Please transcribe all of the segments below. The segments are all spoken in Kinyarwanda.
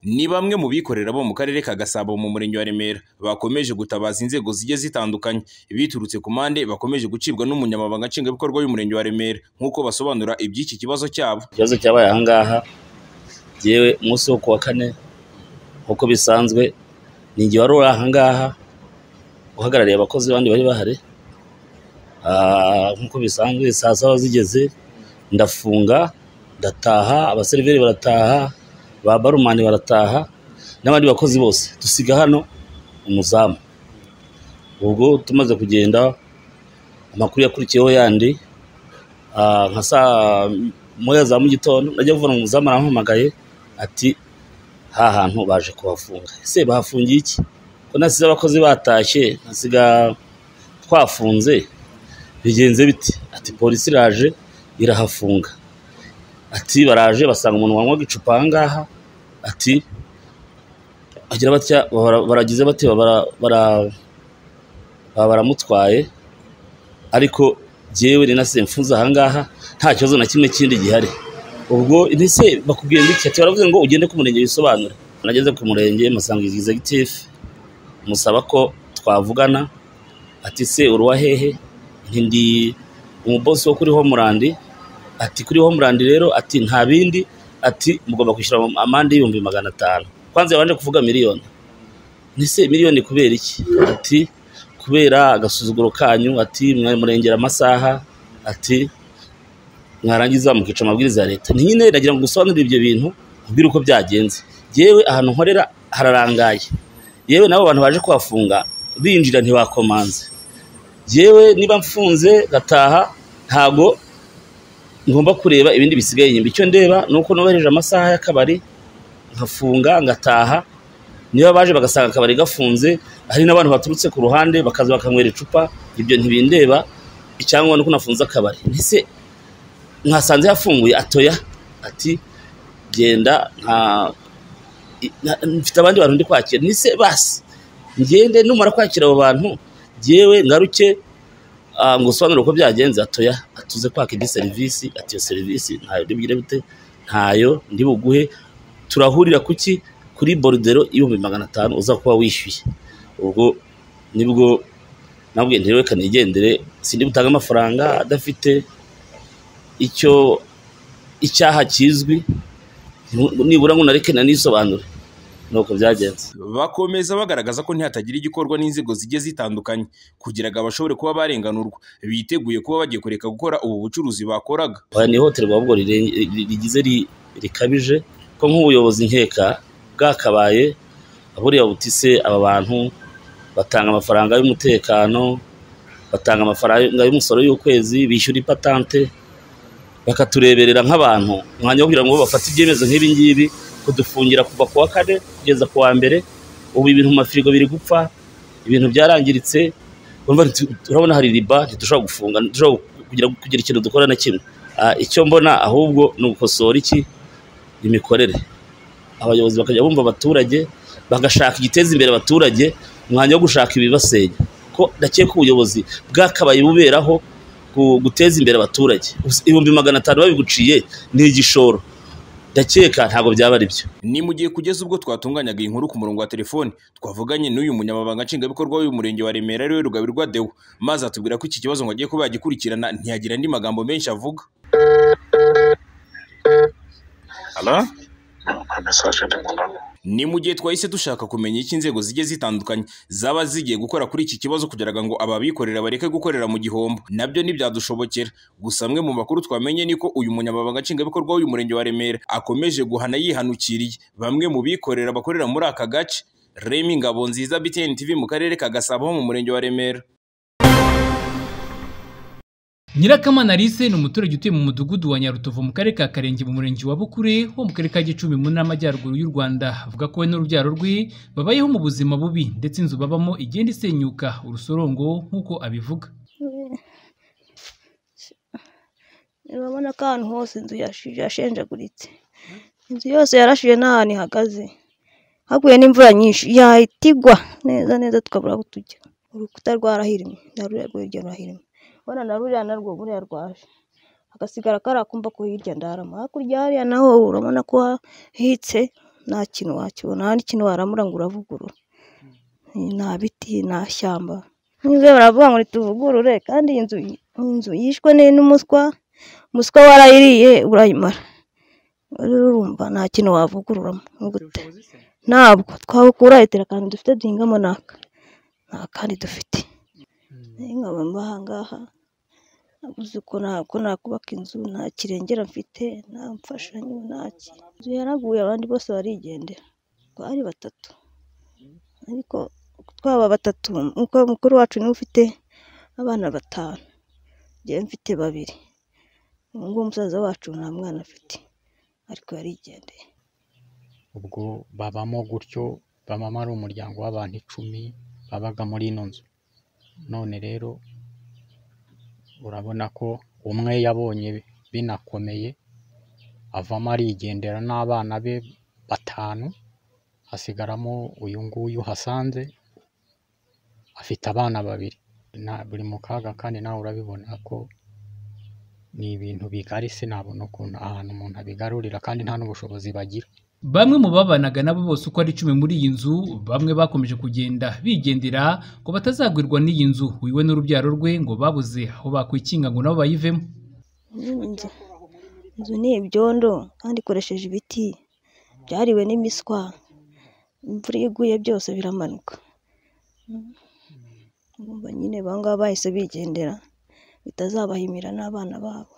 ni bamwe mu bikorera bo mu karere ka Gasabo mu murenge wa Remera bakomeje gutabaza inzego zigiye zitandukanye biturutse ku mpande bakomeje gucibwa n'umunyamabanga nshingwabikorwa w'umurenge wa Remera nk'uko basobanura iby'iki kibazo cyabo ikibazo cyabaye aha ngaha yewe umunsi wo ku wa kane nk'uko bisanzwe ni igihe wari uri aha ngaha uhagarariye abakozi bandi bari bahari Ah, nk'uko bisanzwe saa saba zigeze ndafunga ndataha abaseriveri barataha ba barumani barataha n'abandi bakozi bose dusiga hano umuzamu ubwo tumaze kugenda amakuru yakurikiyeho yandi ah, nka saa moya za mu gitondo najya kuvuna umuzamu arampamagaye ati ha hantu baje kuhafunga ese bahafungiye iki ko nasize abakozi batashye nasiga twafunze bigenze biti ati polisi iraje irahafunga ati baraje basanga umuntu wanywaga icupa aha ngaha ati agira batya bara- baragize bati bara- bara- baba baramutwaye ariko jyewe ni nasize mfunze aha ngaha nta kibazo na kimwe kindi gihari ubwo ntese bakubwiye ngo iki ati baravuze ngo ugende ku murenge wisobanure nageze ku murenge musanga executive musaba ko twavugana ati se uruwa hehe nti ndi umubosi wo kuri homurandi ati kuri homurandi rero ati nta bindi ati mugomba kwishyura amande y'ibihumbi magana atanu kwanza yabanje kuvuga miliyoni nise miliyoni kubera iki ati kubera agasuzuguro kanyu ati murengera amasaha ati mwarangiza mukica amabwiriza ya leta ni nyine nagira ngo gusobanurire ibyo bintu mbwira uko byagenze yewe ahantu nkorera hararangaye yewe n'abo bantu baje kuhafunga binjira ntibakomanze yewe niba mfunze gataha ntago ngomba kureba ibindi bisigaye inyuma icyo ndeba ni uko nubahereje amasaha y'akabari nkafunga ngataha niba baje bagasanga akabari gafunze hari n'abantu baturutse ku ruhande bakaza bakanywera icupa ibyo ntibindeba icyangwa nuko nafunze akabari ese mwasanze yafunguye atoya ati genda nta i- nta- mfite abandi bantu ndi kwakira nise basi ngende numara kwakira abo bantu jyewe ngaruke ah, ngo usobanure uko byagenze atoya atuze kwaka indi serivisi ati iyo serivisi ntayo ndibwire bute ntayo ndi buguhe turahurira kuki kuri borudero ibihumbi magana atanu uza kuba wishyuye ubwo nibwo nabwiye nti reka nigendere sindi butange amafaranga adafite icyo icyaha kizwi nibura ngo nareke nanisobanure nuko byagenze bakomeza bagaragaza ko ntihatagira igikorwa n'inzego zigiye zitandukanye kugira ngo abashobore kuba barenganurwa biteguye kuba bagiye kureka gukora ubu bucuruzi bakoraga aya ni ihohoterwa ahubwo riren- ri- rigize ri- rikabije ko nk'ubuyobozi nkeka bwakabaye buriya buti se aba bantu batanga amafaranga y'umutekano batanga amafaranga y'umusoro y'ukwezi bishyura ipatante bakatureberera nk'abantu umwanya wo kugira ngo bafate ibyemezo nk'ibi ngibi kudufungira kuva ku wa kane kugeza ku wa mbere ubu ibintu mu mafirigo biri gupfa ibintu byarangiritse urumva nti- urabona hari riba ntidushobora gufunga ntidushobora kugira, kugira ikintu dukora na kimwe Ah, icyo mbona ahubwo ni ugukosora iki imikorere abayobozi bakajya bumva abaturage bagashaka igiteza imbere abaturage umwanya wo gushaka ibibasenya ko ndakeka ubuyobozi bwakabaye buberaho gu- guteza imbere abaturage ibihumbi magana atanu babiguciye ni igishoro ndakeka ntabwo byaba ari byo ni mu gihe kugeza ubwo twatunganyaga iyi nkuru ku murongo wa telefoni twavuganye n'uyu munyamabanga nshingwabikorwa w'uyu murenge wa Remera ariwe Rugabirwa Deo maze atubwira ko iki kibazo ngo agiye kuba yagikurikirana ntiyagira andi magambo menshi avuga Halo? Nta message ndi mu nama. ni mu gihe twahise dushaka kumenya icyo inzego zigiye zitandukanye zaba zigiye gukora kuri iki kibazo kugira ngo ababikorera bareke gukorera mu gihombo nabyo ntibyadushobokera gusa amwe mu makuru twamenye ni ko uyu munyamabanga nshingwabikorwa w'uyu murenge wa Remera akomeje guhana yihanukiriye bamwe mu bikorera bakorera muri aka gace Remy Ngabonziza BTN TV mu karere ka Gasabo ho mu murenge wa Remera Nyirakamana Alice ni umuturage utuye mu mudugudu wa Nyarutovu mu karere ka Karenge mu murenge wa Bukure ho mu karere ka Gicumbi mu ntara y'Amajyaruguru y'u Rwanda avuga ko we n'urubyaro rwe babayeho mu buzima bubi ndetse inzu babamo igenda isenyuka urusorongo nk'uko abivuga urabona ko ahantu hose inzu yashije yashenjaguritse inzu yose yarashije n'ahantu ihagaze haguye n'imvura nyinshi yahita igwa neza neza tukabura aho tujya urukuta rwarahirimye na ruriya rwo hirya rurahirimye ubona na ruriya narwo buriya rwaje hagasigara kariya kumba ko hirya ndarama hakurya hariya naho urabona ko hahitse nta kintu wakibona nta n'ikintu waramura ngo uravugurura nta biti nta shyamba n'inzu baravuga ngo tuvugurure kandi iyi nzu iyi nzu yishwe ni n'umuswa umuswa warayiriye urayimara rero urumva nta kintu wavugururamo ni ugute ntabwo twahukura iterakano dufite duhingamo n'aka nta kandi dufite nkaba mbaha ngaha nabuze uko ntabwo nakubaka inzu nta kirengera mfite nta mfashanyo nta kintu inzu yaraguye abandi bose barigendera twari batatu ariko twaba batatu uko mukuru wacu niwe ufite abana batanu njyewe mfite babiri uwo nguwo musaza wacu nta mwana afite ariko yarigendeye ubwo babamo gutyo bamama ari umuryango w'abantu icumi babaga muri ino nzu none rero urabona ko umwe yabonye binakomeye avamo arigendera n'abana be batanu hasigaramo uyu nguyu hasanze afite abana babiri na buri mu kaga kandi nawe urabibona ko ni ibintu bigari sinabona ukuntu ahantu umuntu abigarurira kandi nta n'ubushobozi bagira Bamwe mu babanaga nabo bose uko ari icumi muri iyi nzu bamwe bakomeje kugenda bigendera ngo batazagwirwa n'iyi nzu wiwe n'urubyaro rwe ngo babuze aho bakwikinga ngo nabo bayivemo Iyi nzu inzu ni ibyondo kandi ikoresheje ibiti byariwe n'imiswa imvura iyo iguye byose biramanuka Urumva nyine bangaba bahise bigendera bitazabahimira n'abana babo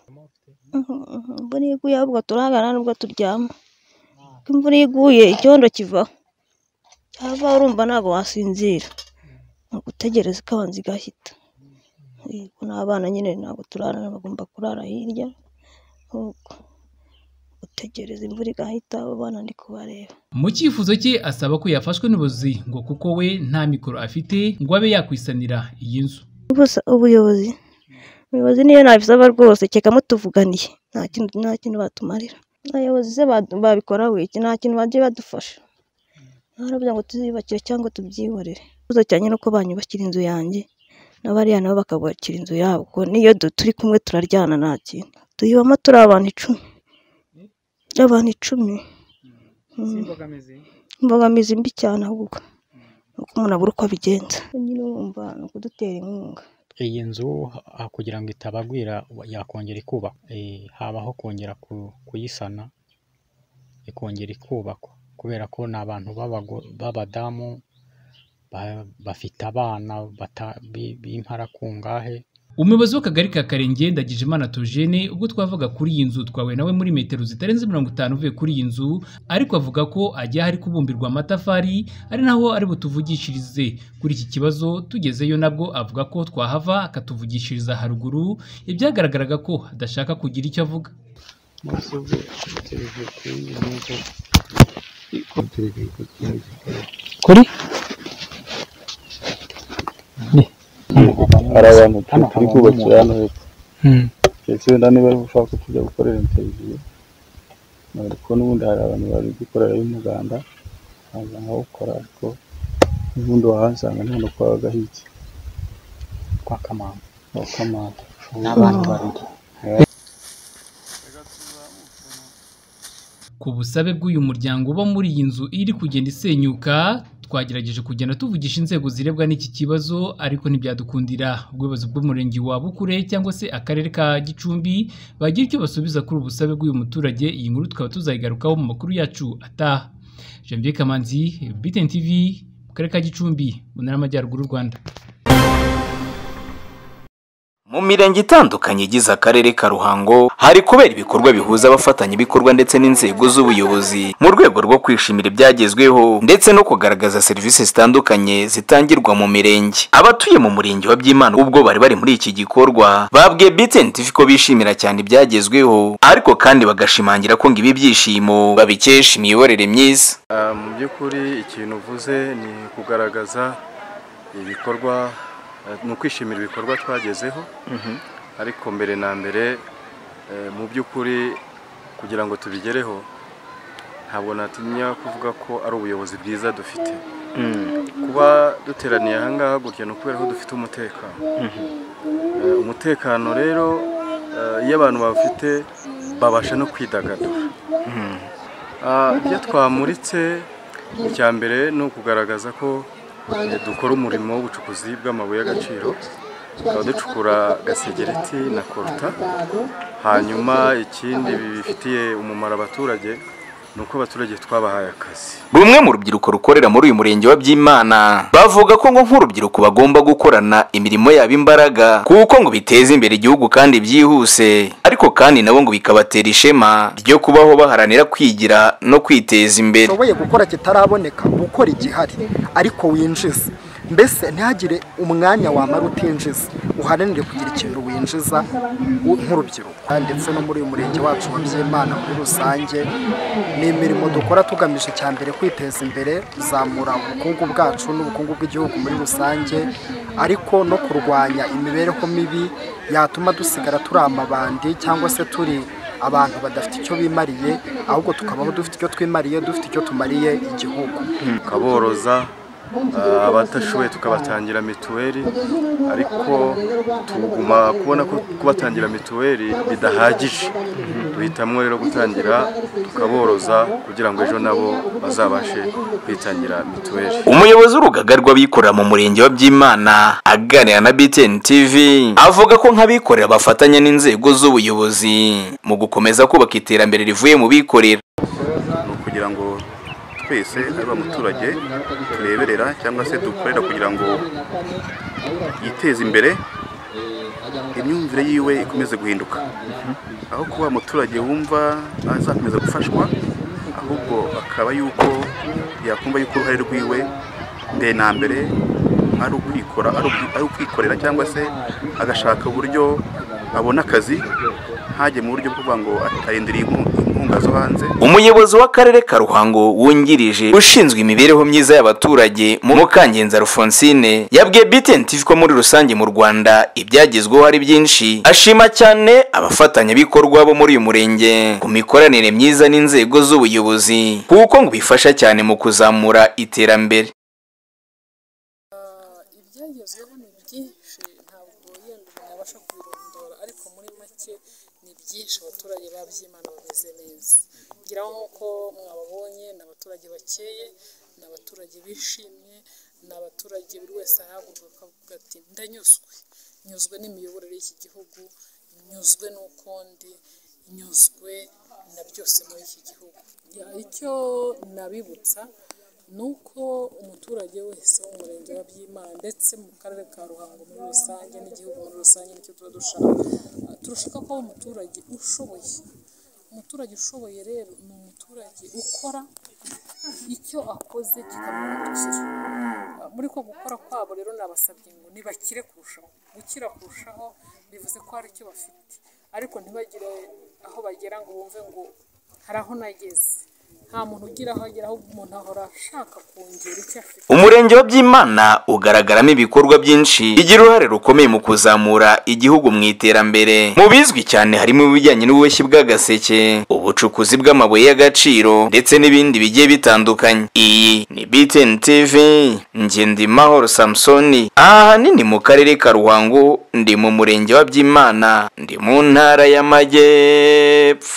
imvura iyo iguye ahubwo turahagana nubwo turyama ko imvura iguye icyondo kivaho cyava urumva ntabwo wasinzira ni ugutegereza ikabanza igahita yego n'abana nyine ntabwo turarana bagomba kurara hirya nk'uko gutegereza imvura igahita abo bana ndi kubareba mu cyifuzo cye asaba ko yafashwe n'ubuyobozi ngo kuko we nta mikoro afite ngo abe yakwisanira iyi nzu gusa ubuyobozi ubuyobozi niyo nabisaba rwose keka mutuvuganiye nta kintu nta kintu batumarira abayobozi se badu- babikora wiki nta kintu bagiye badufasha baravuga ngo tuziyubakire cyangwa tubyihorere ikibazo cyane nuko banyubakira inzu yanjye n'abariya nabo bakabakira inzu yabo kuko niyo du- turi kumwe turaryana nta kintu tuyibamo turi abantu icumi abantu icumi Mm. imbogamizi mbi cyane ahubwo ni uko umuntu abura uko abigenza nyine wumva ni ukudutera inkunga iyi nzu ha- ha- kugira ngo itabagwira wa- yakongera ikubakwa Eh, habaho kongera ku- kuyisana ikongera ikubakwa kubera ko ni abantu b'abago- b'abadamu ba- bafite abana bata- bi- b'imparakungahe umuyobozi w'akagari ka karenge ndagijimana togene ubwo twavuga kuri iyi nzu twahuye nawe muri metero zitarenze mirongo itanu uvuye kuri iyi nzu ariko avuga ko ajya ahari kubumbirwa amatafari ari naho ari butuvugishirize kuri iki kibazo tugezeyo nabwo avuga ko twahava akatuvugishiriza haruguru ibyagaragaraga ko adashaka kugira icyo avuga kuri hari abantu tu- Hano turi habamo umuntu. kubakira hano hepfo ndetse wenda niba ari ushaka kujya gukorera interiviyu ariko n'ubundi hari abantu bari gukorera y'umuganda nkaza nkawukora ariko n'ubundi wahasanga nta no kwaba gahiki kwa kamana wakamata n'abandi babiri ku busabe bw'uyu muryango uba muri iyi nzu iri kugenda isenyuka twagerageje kugenda tuvugisha inzego zirebwa n'iki kibazo ariko ntibyadukundira ubuyobozi bw'umurenge wa Bukure cyangwa se akarere ka Gicumbi bagira icyo basubiza kuri ubu busabe bw'uyu muturage iyi nkuru tukaba tuzayigarukaho mu makuru yacu ataha Janvier Kamanzi BTN TV mu karere ka Gicumbi mu ntara y'Amajyaruguru y'u Rwanda Mu mirenge itandukanye igize akarere ka Ruhango hari kubera ibikorwa bihuza abafatanyabikorwa ndetse n'inzego z'ubuyobozi mu rwego rwo kwishimira ibyagezweho ndetse no kugaragaza serivisi zitandukanye zitangirwa mu mirenge. Abatuye mu murenge wa Byimana ubwo bari bari muri iki gikorwa babwiye BTN TV ko bishimira cyane ibyagezweho ariko kandi bagashimangira ko ngo ibi byishimo babikesha imiyoborere myiza. Ah, mu by'ukuri ikintu uvuze ni kugaragaza ibikorwa eh, ni ukwishimira ibikorwa twagezeho ariko mbere na mbere eh, mu by'ukuri kugira ngo tubigereho ntabwo natinya kuvuga ko ari ubuyobozi bwiza dufite kuba duteraniye aha ngaha gutya ni ukubera ko dufite umutekano Eh, umutekano rero eh, iyo abantu bafite babasha no kwidagadura Ah, ibyo twamuritse icya mbere ni ukugaragaza ko eh, dukora umurimo w'ubucukuzi bw'amabuye y'agaciro tukaba ducukura gasegereti na koruta hanyuma ikindi bifitiye umumaro abaturage ni uko abaturage twabahaye akazi Bumwe mu rubyiruko rukorera muri uyu murenge wa Byimana bavuga ko ngo nk'urubyiruko bagomba gukorana imirimo yabo imbaraga kuko ngo biteza imbere igihugu kandi byihuse ariko kandi nabo ngo bikabatera ishema ryo kubaho baharanira kwigira no kwiteza imbere ushoboye gukora kitaraboneka gukora igihari ariko winjiza mbese ntihagire umwanya wamara utinjiza uharanire kugira ikintu winjiza u- nk'urubyiruko ndetse no muri uyu murenge wacu wa byimana muri rusange ni imirimo dukora tugamije cya mbere kwiteza imbere kuzamura ubukungu bwacu n'ubukungu bw'igihugu muri rusange ariko no kurwanya imibereho mibi yatuma dusigara turi amabandi cyangwa se turi abantu badafite icyo bimariye ahubwo tukabaho dufite icyo twimariye dufite icyo tumariye igihugu tukaboroza ah, abatashoboye tukabatangira mituweli ariko tuguma kubona ko kubatangira mituweli bidahagije duhitamwo rero gutangira tukaboroza kugira ngo ejo nabo bazabashe kwitangira mituweli umuyobozi w'urugaga rw'abikorera mu murenge wa byimana aganira na btn tv avuga ko nk'abikorera bafatanya n'inzego z'ubuyobozi mu gukomeza kubaka iterambere rivuye mu bikorera ni ukugira ngo twese ari abamuturage tureberera cyangwa se dukorera kugira ngo yiteze imbere imyumvire yiwe ikomeze guhinduka aho kuba umuturage wumva azakomeza gufashwa ahubwo akaba yuko yakumva yuko uruhare rwiwe mbere na mbere ari ukwikora ari ukwi- ari ukwikorera cyangwa se agashaka uburyo abona akazi ntajye mu buryo bwo kuvuga ngo arindiriye inku- inkunga zo hanze umuyobozi w'akarere ka ruhango wungirije ushinzwe imibereho myiza y'abaturage mu mukangenza alphonsine yabwiye btn tv ko muri rusange mu rwanda ibyagezweho ari byinshi ashima cyane abafatanyabikorwa bo muri uyu murenge ku mikoranire myiza n'inzego z'ubuyobozi kuko ngo bifasha cyane mu kuzamura iterambere ibyagezweho ni byinshi ntabwo yenda umuntu yabasha kubirondora ariko muri make ni byinshi abaturage babyimana bameze neza ngira ngo nk'uko mwababonye ni abaturage bakeye ni abaturage bishimye ni abaturage buri wese arahaguruka akavuga ati ndanyuzwe nyuzwe n'imiyoborere y'iki gihugu nyuzwe n'uko ndi nyuzwe na byose muri iki gihugu Ya, icyo nabibutsa ni uko umuturage wese wo mu murenge wa byimana ndetse mu karere ka ruhango muri rusange n'igihugu muri rusange nicyo tuba dushaka turashaka ko umuturage ushoboye umuturage ushoboye rero ni umuturage ukora icyo akoze kikamwungukira Ah, muri ko gukora kwabo rero nabasabye ngo nibakire kurushaho gukira kurushaho bivuze ko hari icyo bafite ariko ntibagire aho bagera ngo bumve ngo hari aho nageze nta muntu ugira aho agera ahubwo umuntu ahora ashaka kongera icyo afite umurenge wa byimana ugaragaramo ibikorwa byinshi bigira uruhare rukomeye mu kuzamura igihugu mu iterambere mu bizwi cyane harimo ibijyanye n'ububoshyi bw'agaseke ubucukuzi bw'amabuye y'agaciro ndetse n'ibindi bigiye bitandukanye iyi ni btn tv ngendimahoro samusoni ahanini mu karere ka ruhango ndi mu murenge wa byimana ndi mu ntara y'amajyepfo